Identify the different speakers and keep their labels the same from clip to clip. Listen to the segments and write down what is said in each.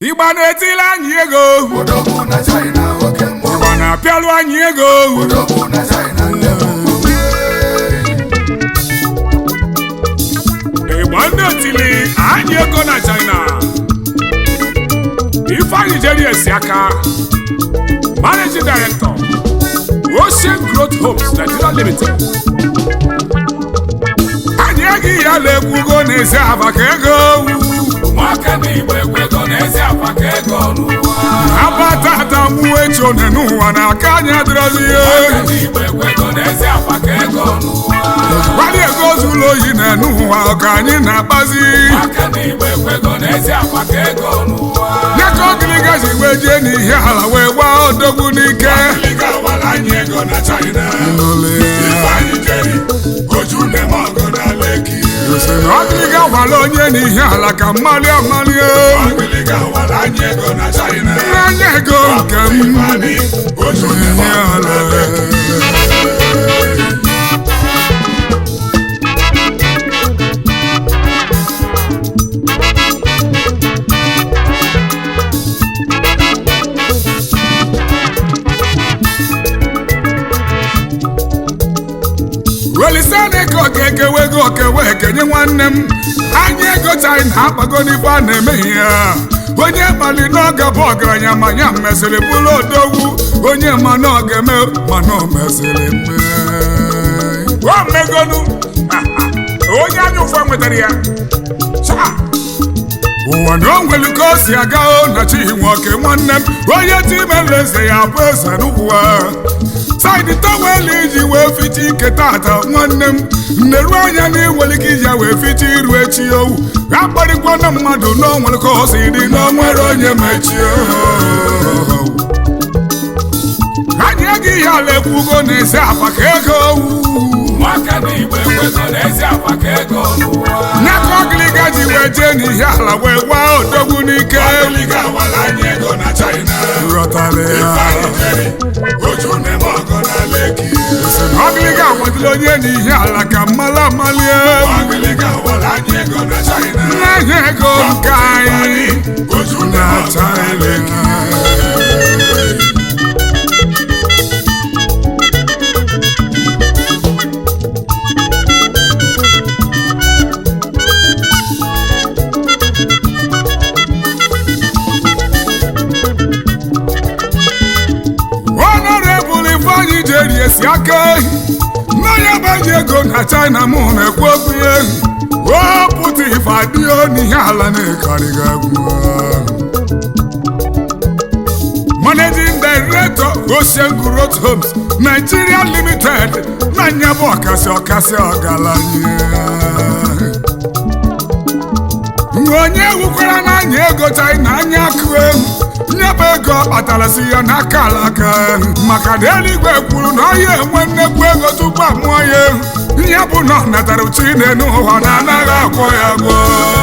Speaker 1: ịgba na-etili anyị ego
Speaker 2: odogwu na China oke mmụọ
Speaker 1: ịgba na-apịalụ anyị ego
Speaker 2: odogwu na China ndị mmụọ
Speaker 1: ịgba ndị otili anyị ego na China Ifeanyi jeri esi aka Managing Director Ocean Growth Homes Nigeria Limited anyị eghị ya na-ekwugo n'ezi aba ka ego
Speaker 2: nwaka ndị Igbo ekwego n'ezi akwa ka ego n'ụwa
Speaker 1: abatata mgbuo echi one n'ụwa na aka anyị adịrọzi
Speaker 2: nwaka
Speaker 1: ihe
Speaker 2: ndị Igbo ekwego n'ezi akwa ka ego n'ụwa
Speaker 1: gbalị ego zuru oyi na n'ụwa ka anyị na-akpazi
Speaker 2: nwaka ndị Igbo ekwego n'ezi akwa ka ego n'ụwa
Speaker 1: ya ka ogiliga ji wee jee n'ihe ala wee gbaa odogwu n'ike
Speaker 2: Liga wara anyị ego na China Ifeanyi jeri oju neme ọgụ na Lekki
Speaker 1: sị na ogiliga gwara onye n'ihe ala ka mmalị amali
Speaker 2: Liga wara anyị ego na China
Speaker 1: n'anya ego nke m
Speaker 2: Ifeanyi oju neme
Speaker 1: ihe
Speaker 2: ọgụ na
Speaker 1: ala
Speaker 2: Lekki
Speaker 1: welisana ego ga-ekewe ego okewe ekenye nwanne m anya ego china akpago n'ife a na-eme ya onye mali n'oge bụ ọgaranya ma ya mesịrị bụrụ odogwu onye ma na ọ ga-eme mana o mesịrị mee o megonu onye anya ụfọ nwetara ya Cha! ụwa na o nwere ka o si aga o na chi nwoke nwanne m onye timere eze ya bụ eze n'ụwa saịdị tọwel iji wee ficha ike tata nwanne m nneru anya na iwere ike iji ya wee ficha iru echi owu akparịkwana mmadụ na o nwere ka o si dị na o nwere onye mechie anyị gị ihe ala ekwugo na-esi akwa ka ego owu
Speaker 2: nwaka ndị Igbo ekwego n'ezi akwa ka ego n'ụwa
Speaker 1: nyaka ọgịlịga ji wee jee n'ihe ala wee gbaa odogwu n'ike
Speaker 2: Liga wara anyị ego na China
Speaker 1: ghọtara ya
Speaker 2: Ifeanyi jeri oju neme ọgụ na Lekki
Speaker 1: ọgịlịga agwadịla onye n'ihe ala ka mmala amalie
Speaker 2: Liga wara anyị ego na China
Speaker 1: n'ahịa ego nke anyị
Speaker 2: oju neme
Speaker 1: na
Speaker 2: ọgụ na Lekki
Speaker 1: China honorable ifeanyi jeri esi aka ehi mmanya gbaji ego na china mụ na-ekwu okwu ya ehi o pụta ife adịghị n'ihe ala na-ekarịghị egwu managing director ocean growth homes nigeria limited na nyabụ ọkasị ọkasị ọgaranya onye wukwara n'anya ego china anya akụ ehu nyebe ego ọ kpatara si ya n'aka alaka maka na eluigwe kwuru na ọ ya enwe nnekwu ego tupu amụọ ya ehu ihe bụ na ọ natara uchi n'ụwa na anaghị akwọ ya gwọ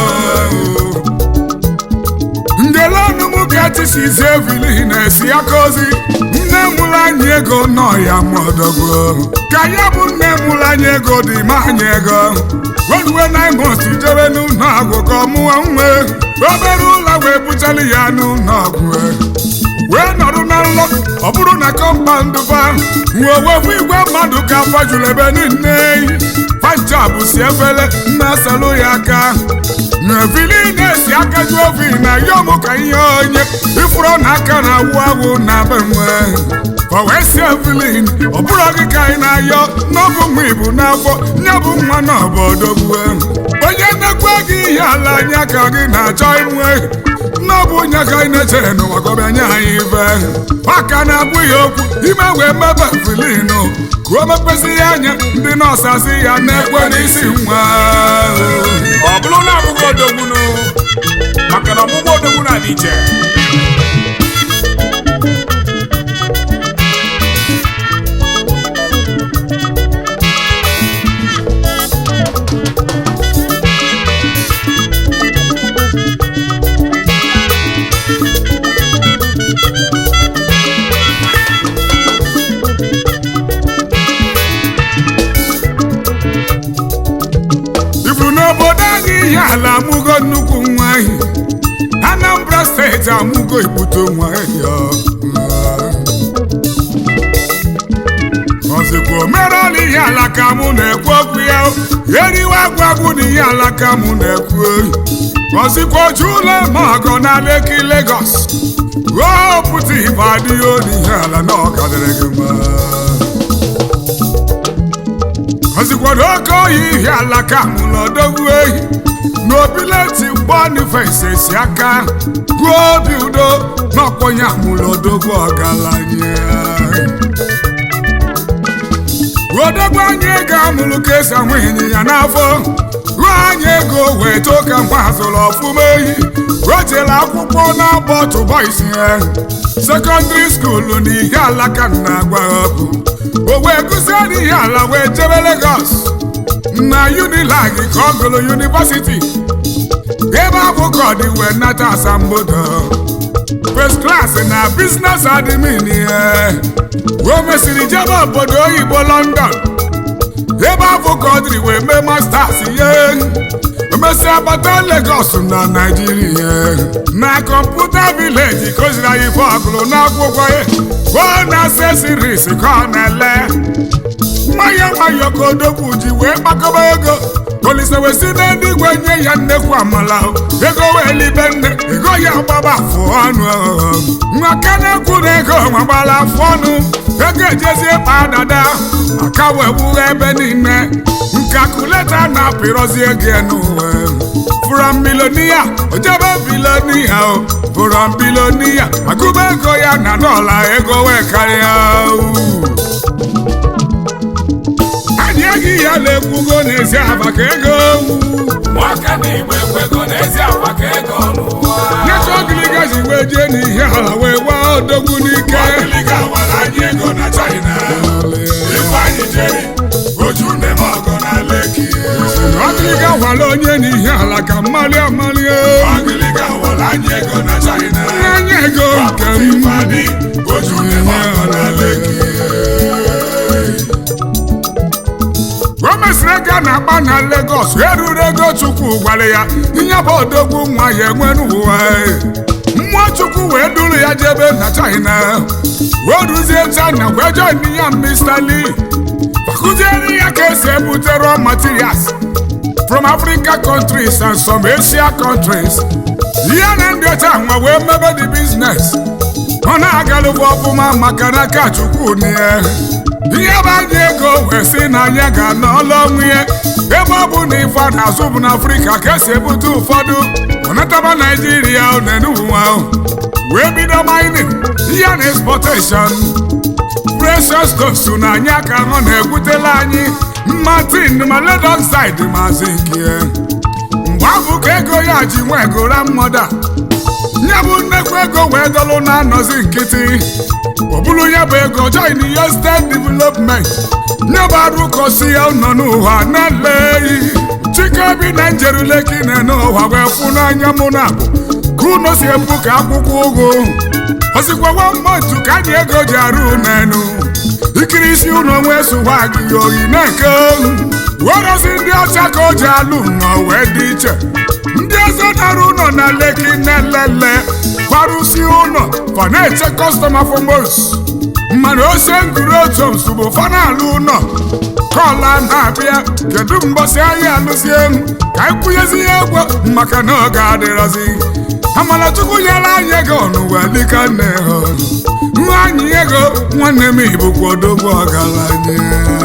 Speaker 1: ndelọnụmụ ga-etisizi evili na-esi aka ozi nne mụrụ anyị ego nọ ya mọdọgwo ka ya bụ nne mụrụ anyị ego dị ma anyị ego weruwe naimos jebe n'ụlọ ọgwụ ka ọ mụọ nwe obere ụlọ wee buchara ya n'ụlọ ọgwụ wee nọrụ na nlọ ọ bụrụ na kọmpandụ ba wee wefu igwe mmadụ ka afọ juru ebe niile pancha bụ si efere na-asalụ ya aka na vili na-esi aka ju ovi na yom ka ihe onye ifuru na aka na-awụ awụ na be nwe ọ wee si evilin ọ bụrụ gị ka anyị na-ayọ n'ọbụ nwa ibu n'afọ nye bụ nwa na obodogwu onye nnekwu gị ihe ala anya ka gị na-achọ inwe n'ọbụ onye ka anyị na-echere n'ụwa ka ọ bịa nye anyị ibe aka na-abụ ya okwu ime wee mebe vilin ka o mepezi ya anya ndị nọọsụ asị ya na-ekwe n'isi nwa
Speaker 3: ọ bụrụ na abụghị odogbunu maka na ọgbụgbọ odogwu na-adị iche
Speaker 1: ifuru n'obodo anyị ihe ala amụgo nnukwu nwa ahị Anambra steeti steeti amụgo ibute nwa ya ọzịkwa omerọla ihe ala ka mụ na-ekwu okwu ya eriwe agwagwu na ihe ala ka mụ na-ekwu oyi ọzịkwa oju ụlọ ma ọgọ na Leki Lagos ruo pụta ibe adịghị olu ihe ala na ọkadịrị gị mma ọzikwado oke oyi ihe ala ka mụ n'odogwu ehi n'obileti mgbanifesi si aka ruo obi udo n'ọkpọnye amụrụ odogwu ọgaranya odogwu anyị ego amụrụ ka esi anwụ ịnyịnya n'afọ ruo anyị ego wee too ka mgbe azụrụ ọfụma ehi rojela akwụkwọ na-abọ tụbọisi ya sekọndịrị skuulu na ihe alaka na-agwa ọkụ o wee gụzie n'ihe ala wee jebe Lagos na Unilag ka ọ gụrụ yunivasiti ebe abụ ka ọ dị wee nata asambodo first class na business admin ihe o mesịrị jebe obodo oyibo London ebe abụ ka ọ dịrị wee mee masters ihe emesịa bata Lagos na Naijiria na kọmputa vileji kụziri anyị ife ọgụrụ n'akwụkwọ ya o na accessories ka ọ na-ele nwayọ nwayọ ka odogwu ji wee kpakọba ego polisi wee si n'eluigwe nye ya nnekwu amala ego wee libe nne ego ya gbaba afụ ọnụ nwaka na-ekwu na ego nwagbara afụ ọnụ ego ejezie kpa dada aka wee gbughe ebe niile nkakuleta na-apịrọzi ego n'ụwa from milonia ojebe bilonia o from bilonia agụba ego ya na dọla ego wee karịa anyị eghị ya na-ekwugo n'ezi aba ka ego
Speaker 3: Nwaka na igbe ekwego n'ezi agwa ka ego n'ụwa.
Speaker 1: nyeta ogiliga ji wee jee n'ihe ala wee gbaa odogwu n'ike
Speaker 2: Ọgịlịga wara anyị ego na China Ifeanyị jeri oju nne m ọgọ na Leki
Speaker 1: ogiliga gwara onye n'ihe ala ka mmali amali
Speaker 2: Ọgịlịga wara anyị ego na China
Speaker 1: anya ego nke m
Speaker 2: Ifeanyị oju nne m ọgọ na Leki
Speaker 1: o mesịrị ego a na-agba na Lagos eruru ego Chukwu gwara ya ihe bụ odogwu nwa ya enwere ụwa mmụọ Chukwu wee duru ya jebe na China wee ruzie China wee join ya Mr. Lee fakụziere ya ka esi ebute raw materials from Africa countries and some Asia countries ya na ndị ọcha nwa wee mebe the business ọ na-agalụkwa ọfụma maka n'aka Chukwu na ya ihe bụ anyị ego wee sị na anyị ga-anọ ọlụ ọnwụ ya ebe ọ bụ na ife a na-azụ bụ n'Afrịka ka esi ebute ụfọdụ ọnataba Naijiria nenuwa wee bido mining ihe na exportation precious stones na anyị aka ọ na-egwutela anyị mma tin ma lead oxide ma zinc mgbe ahụ ka ego ya ji nwe gora mmoda nye bụ nnekwu ego wee dọlụ na-anọzi nkịtị ọ bụrụ ya bụ ego join ya state development nye bụ arụ kosi ya nọ n'ụwa na-eleghị chike bi na njeruleki na n'ụwa wee fụ n'anya mụ na abụ ka unu si ebu ka akwụkwọ ụgụ osikwawa mmadụ ka anyị ego ji arụ n'enu ikiri isi unu onwe sụwa gị oyi na-eke werozi ndị ọcha ka o ji alụ nnọọ wee dị iche ndị ọzọ nara ụlọ na leki na-elele kwarụsi ụlọ fa na-eche kọstọma fọmos mana ose nguru otu nsogbu fa na-alụ ụlọ kọla na-abịa kedu mbọsị anyị alụzie ka anyị kwụnyezi ya egwu maka na ọ ga-adịrọzi amalachukwu nyere anyị ego n'ụwa dịka nne ha nwa anyị ego nwanne m ibụkwa odogwu ọgaranya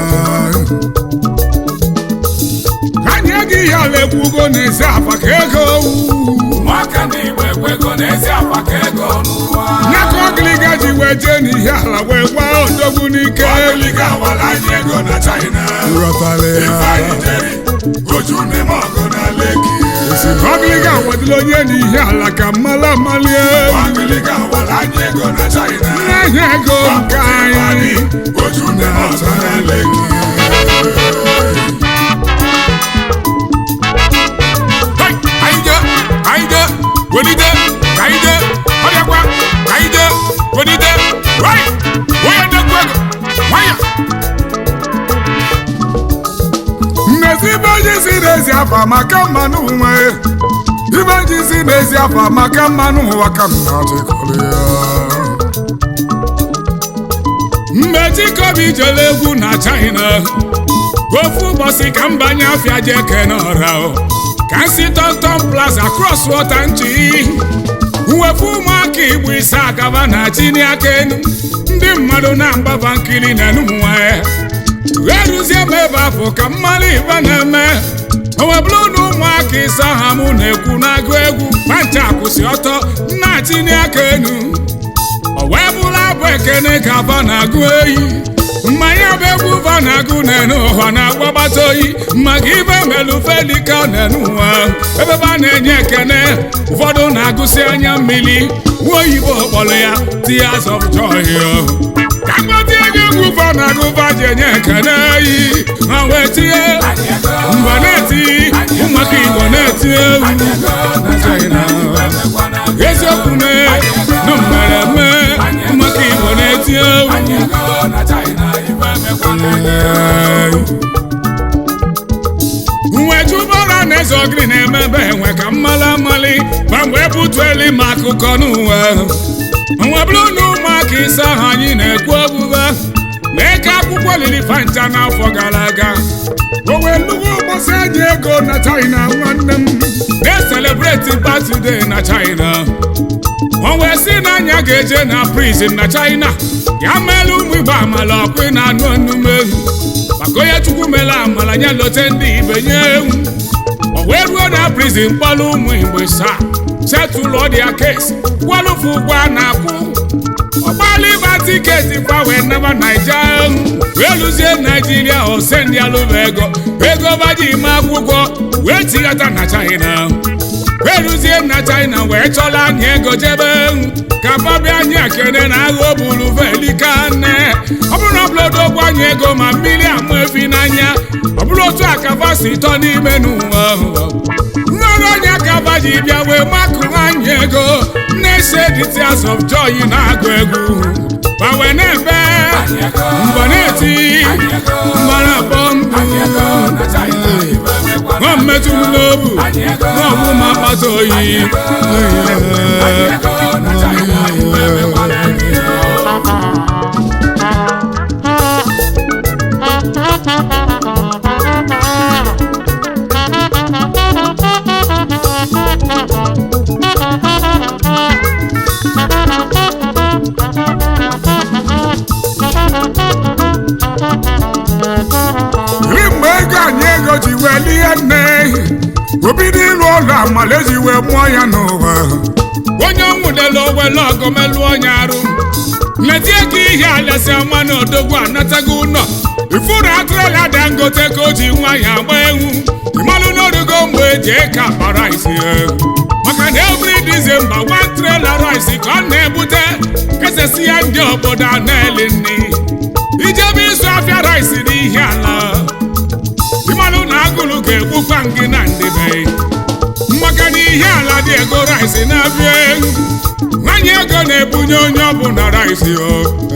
Speaker 1: anyị ego ihe ala ekwugo n'ezi afa ka ego
Speaker 3: Nwaka na igbe ekwego n'ezi agwa ka ego n'ụwa.
Speaker 1: ya ka ọgịlịga ji wee jee n'ihe ala wee gbaa odogwu n'ike
Speaker 2: Ọgịlịga wara anyị ego na China
Speaker 1: Ghọtara ya.
Speaker 2: Ifeanyị jeri oju nne m ọgọ na Leki
Speaker 1: ọgịlịga wadịla onye n'ihe ala ka mmala malie
Speaker 2: Ọgịlịga wara anyị ego na China
Speaker 1: n'ahịa ego nke anyị
Speaker 2: oju nne m ọgọ na Leki
Speaker 1: Hey, anyị jee anyị jee welite ka anyị jee ọbịakwa ka anyị jee welite Right! onye nnekwu ego nwayọ mmezi ibe onye si n'ezi afa maka mmanụ nwe ibe ibe jizi n'ezi afa maka mmanụ ụwa ka m na-achịkọrọ ya
Speaker 3: mgbe Chikobi jere egwu na China ofu ụbọchị ka m banye afịa je kene ọra o. ka m si Tonton Plaza cross water nchi wefu ụmụaka igbo ise agaba na chini aka enu ndị mmadụ na-agbaba nkiri na enumụnwa ya eruzie m ebe afọ ka mmanụ ibe na-eme owebụrụ na ụmụaka ise aha mụ na-ekwu na-agụ egwu pancha kwụsị ọtọ na-achini aka enu o wee bụrụ abụ ekene ka va na-agụ eyi mmanya bụ egwu va na-agụ n'enu ụwa na-agbagbata oyi maka ibe melu felika n'enu ụwa ebe ba na-enye ekene ụfọdụ na-agụsị anya mmiri nwa oyibo kpọrọ ya tears of joy ka mgbatị ego egwu va na-agụ va ji enye ekene eyi ha wee tinye mba na-eti ụmụaka igbo na-eti egwu eziokwu mee na mmereme ụmụaka igbo na-eti egwu nwe jubara na eze ogiri na-emebe enwe ka mmali amali ma mgbe butueli ma akụkọ n'uwe nwe bụrụ na ụmụaka ise ahụ anyị na-ekwu ogbugbe mee ka akwụkwọ lili fanta n'afọ gara aga o wee nnukwu ụbọchị eji ego na China nwanne m na-eselebreti birthday na China o wee sị na anya ga-eje na prison na China ya meela ụmụ Igbo amala ọkpị na anụ ọnụmehu maka onye Chukwu mere amala nye lote ndị ibe nye ewu o wee ruo na prison kpọrọ ụmụ Igbo saa setụlụ dia kesi kwalụfụ ụgwọ a na-akwụ ọgbala ịba tiketi kwa wee naba naija wee lụzie naijiria ose ndị alụba ego ego baji ime akwụkwọ wee tighata na china wee lụzie na china wee chọla anyị ego jebe ka babịa anyị akene na agha obulu velika nne ọ bụrụ na ọbụlọdụ ogwu anyị ego ma mmiri amụ efi n'anya ọ bụrụ otu a ka basi tọ n'ime n'ụwa nnọrọ onye ka baji bịa wee makụ anyị ego na-ese the tears of joy na-agụ egwu ma wee na-ebe mbọ na-eti mbọ na-akpọ mbụ nwa mmetụ n'obu nwa ọgbụma akpata oyi
Speaker 1: iri mgbe ego anyị ego ji wee lie nne obido ịlụ ọlụ amala eji wee mụọ ya n'ụwa
Speaker 3: onye ọnwụdela owele ọgọmelụ onye arụ metie ka ihe alesi ọma na odogwu anatago ụlọ ifuru atụrụla dangote ka o ji nwa ya agba egwu ịmalụ n'orugo mgbe eji eke akpa rice maka na every December one trailer rice ka ọ na-ebute kesesi ya ndị obodo a na-eli nri ijebe ịzụ afịa rice n'ihe ala ịmalụ na agụlụ ga-egbukwa gị na ndịbe maka na ihe ala dị ego rice na-abịa egwu nwanyị ego na-ebunye onye ọbụla rice o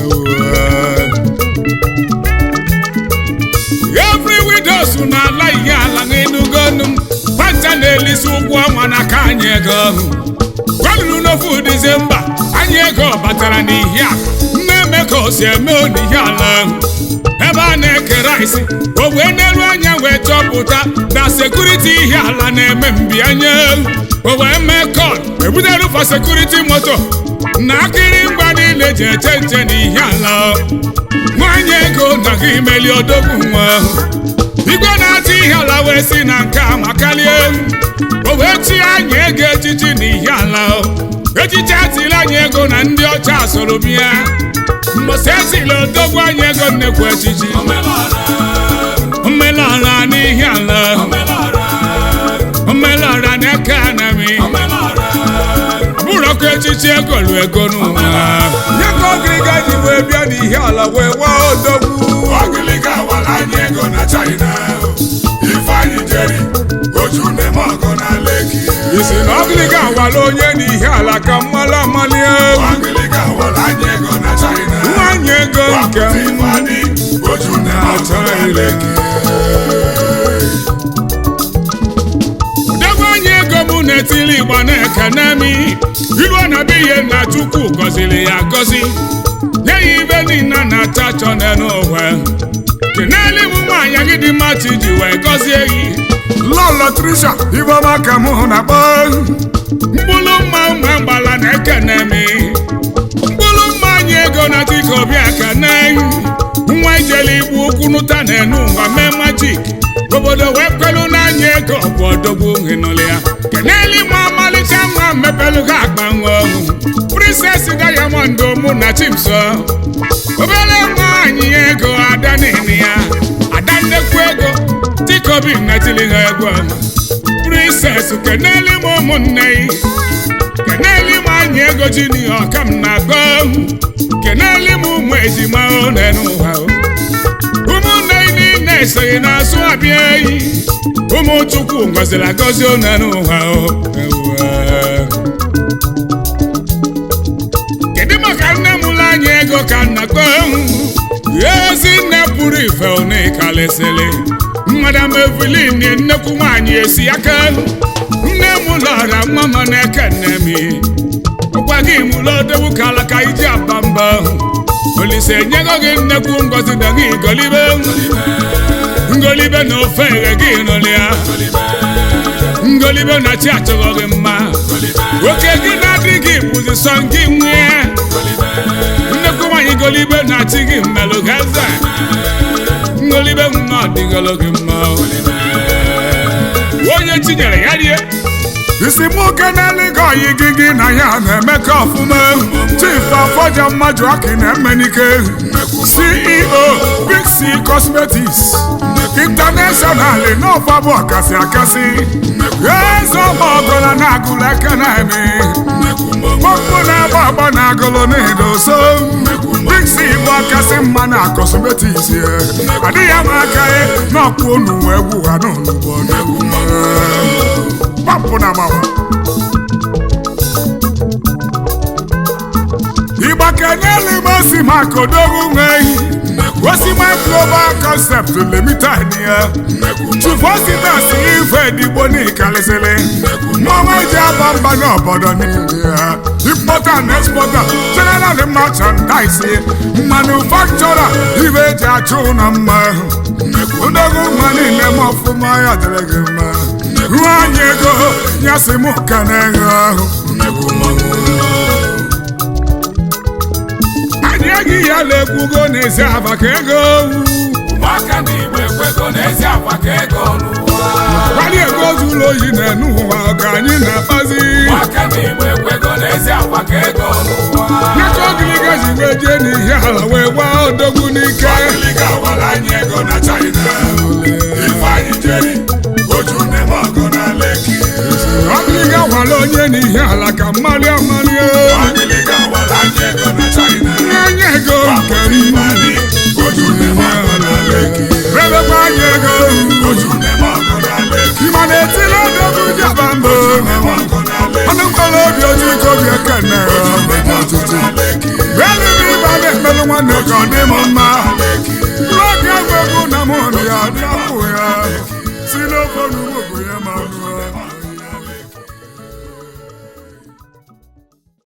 Speaker 3: every widows na-ala ihe ala n'enugonu panta na-elisi ụgwọ ọnwa n'aka anyị ego gwanụrụ n'ofu dizemba anyị ego batara n'ihe a na-eme ka o si eme n'ihe ala ebe a na-eke rice o wee n'elu anya wee chọpụta na sekuriti ihe ala na-eme mbịanye o wee mee kọl ebutere fa sekuriti moto na akịrịngwa niile ji eche nche n'ihe ala nwanyị ego na gị imeli odogwu nwa igwe na-achị ihe ala wee si na nke a makalie o wee chi anyị ego echichi na ihe ala echichi atịla anyị ego na ndị ọcha soro bịa mbọsị esila odogwu anyị ego nnekwu echichi omelọra n'ihe ala omelọra na-eke anami ọbụrụkwa echichi egolu ego n'ụwa
Speaker 1: ya ka ọgịrịga ji wee bịa n'ihe ala wee waa odogwu
Speaker 2: Ọgịlịga awala anyị ego na China Ifeanyị jeri oju na-eme ọgọ na Leki
Speaker 1: isi na ọgịrịga awala onye n'ihe ala ka mmala amali egwu
Speaker 2: Ọgịlịga awala anyị ego na China
Speaker 1: nwanyị ego nke
Speaker 2: Wapụta
Speaker 1: m
Speaker 2: Ifeanyị oju na-eme ọgọ na Leki
Speaker 3: odogwu anyị ego mụ na-etili igba na-ekene mi ilu na be ihe na chukwu gọziri ya gọzi nye ya ibe niile na-achọ achọ n'ụwa keneli m nwaanyị gị dị mma chi ji wee gọzie gị
Speaker 1: lọlọ trisha ifeọma ka mụ na-akpọ
Speaker 3: mkpụrụ mma mma mgbala na-ekene mi mkpụrụ mma anyị ego na dịka obi akane nwa ijele igbu ụkwụ nụta na-enu ụwa mee majik obodo wee kwelu n'anya ego bụ odogwu henụlụ ya keneli ma ọmalịcha nwa mepelu ha akpa nwa ọhụ princess diamond mụ na chimso obere nwaanyị ego ada nini ya ada nnekwu ego dịka obi natili ha egwu ọma princess keneli m ụmụnne yi keneli m anyị ego jiniya ọkam na-agọ keneli m ụmụ ejima one n'ụwa ụmụnne yi niile esoghị n'azụ abịa eyi ụmụ chukwu ngọziri agọzi one n'ụwa kedu maka nne m ụlọ anyị ego ka nna kpọ ezi nne pụrụ ife one kalịsịrị madam evelyn nnekwu nwaanyị esi aka nne m lọra nwa m na-eke nne m ụgwa gị mụlọdowu ka alaka iji aba mba olise enyego gị nnekwu ngozi na gị golibe ngolibe na ofe eghe gị nụlịa ngolibe na chi achọghọ gị mma oke gị na-adị gị bụzi sọ gị nwee nnekwu nwaanyị golibe na chi gị mmelụ gaza ngolibe nwa ọdịgolo gị mma onye chinyere ya rie
Speaker 1: isi mụ keneli gị oyi gị gị na ya na-emekọ ọfụma chief afọja mmadụ aki na-emenike ceo big c cosmetics international n'ọfa bụ ọkasị akasị eze ọma ọgọla na-agụlụ aka na-eme mọkpụ na-agba agba na agụlụ na-edo so big c bụ ọkasị mma na cosmetics ya adịghị ama aka ya n'ọkpụ onu wee gwu ha n'onugbo pampụ na agbawa ịgba kenelu m osi maka odogwu nweghị osima global concept limited ya chufu ositas ife digbo n'ikalịsịlị mmanwa eji aba mba n'obodo niile ya importer and exporter general merchandise manufacturer ibe eji achụ ụlọ mma odogwu nwa niile ma ọfụma ya dịrị gị mma ruo anyị ego ya si mụ ka na-eghe ahụ
Speaker 3: anyị eghị ya na-ekwugo n'ezi aba ka ego
Speaker 2: ụmụaka na igbo ekwego n'ezi akwa ka ego n'ụwa
Speaker 3: kwali ego zuru oyi na-enu ụwa ka anyị na-akpazi
Speaker 2: ụmụaka na igbo ekwego n'ezi akwa ka ego n'ụwa
Speaker 3: nyaka ogiliga ji wee jee n'ihe ala wee gbaa odogwu n'ike
Speaker 2: Agịlịga awara anyị ego na China Ifeanyị jeri oju neme ọgụ na Leki
Speaker 3: ogiliga gwara onye n'ihe ala ka mmalị amalị
Speaker 2: Agịlịga awara anyị ego na China
Speaker 3: nye ego nke m
Speaker 2: Ifeanyị oju neme ọgụ na Leki
Speaker 3: rebekwa anyị ego
Speaker 2: oju neme ọgụ na Leki
Speaker 3: ịma na-etili odogwu jaba mbụ
Speaker 2: neme ọgụ na Leki
Speaker 1: ọnụ mkpọrọ obi oji ike obi ekene
Speaker 2: neme ọgụ na Leki
Speaker 1: elu m ịba na-emelụ nwanne ka ọ dị m mma